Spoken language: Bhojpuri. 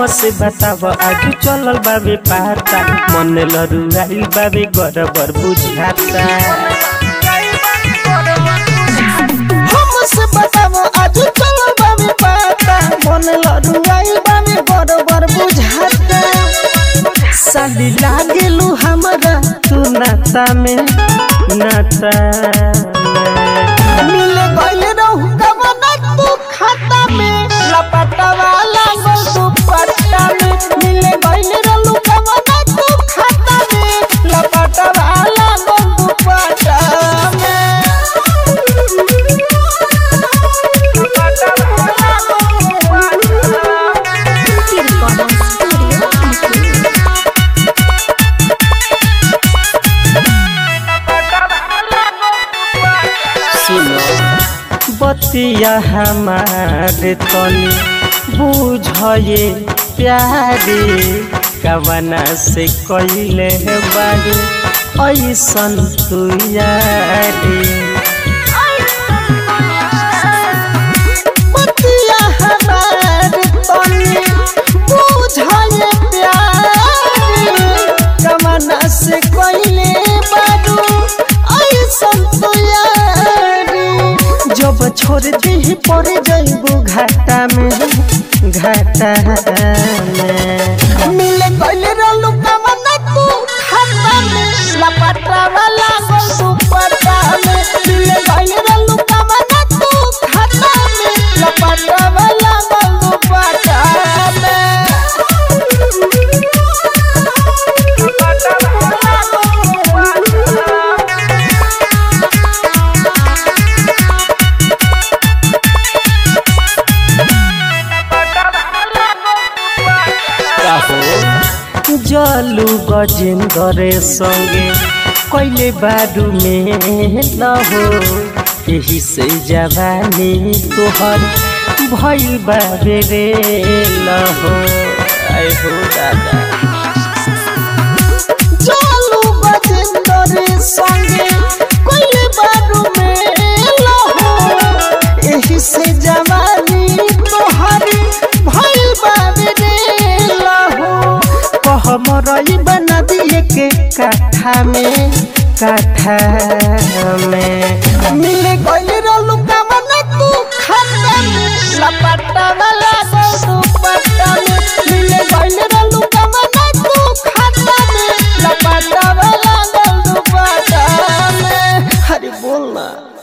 हमसे बताव आज चलल बाबे पाता मन लरुआइल बाबे गड़बड़ बुझाता हमसे बताओ आज चलो बाबे पाता मन लड़ुआई बाबे बरोबर बुझाता साली लागेलू हमरा तू नाता में नाता में मिले गइल रहू कमना तू खाता में लपटवा लागल तू पट्टा में मिले गइल रहू कमना तू खाता में लपटवा लागल तू पट्टा में लपटवा लागल तू पट्टा में। सुनो बतिया हमारे तनी बुझे प्यारे कवना से कैले बारी ऐसन तू यारी बतिया हमार तनी बुझाए प्यार कमना से कोइले बारू ऐसन तो यारी जब छोड़ दी पड़ जाइबू घाटा में घाटा में मिले कोइले रहलू कमना तू खाता में लपटा वाला गोल तू पटा में मिले कोइले रहलू कमना तू खाता में लपटा वाला गोल तू पटा में लपटा वाला गोल तू पटा में। काहो जलू गजेंद्र संगे कैले बारू में न हो यही से जवानी तोहर भइल बाबे रे न हो आए हो दादा चलू बजेंद्र संगे कोई बारू में लहो एही से जवानी तोहरी भइल बाबे रे लहो कह मरई बना दिए के काठा में काठा में मिले गइल रहलू कमना तू खाता में लपटा वाला गोल तू पट्टा में मिले गइल रहलू कमना तू खाता में लपटा वाला गोल तू पट्टा में अरे बोल ना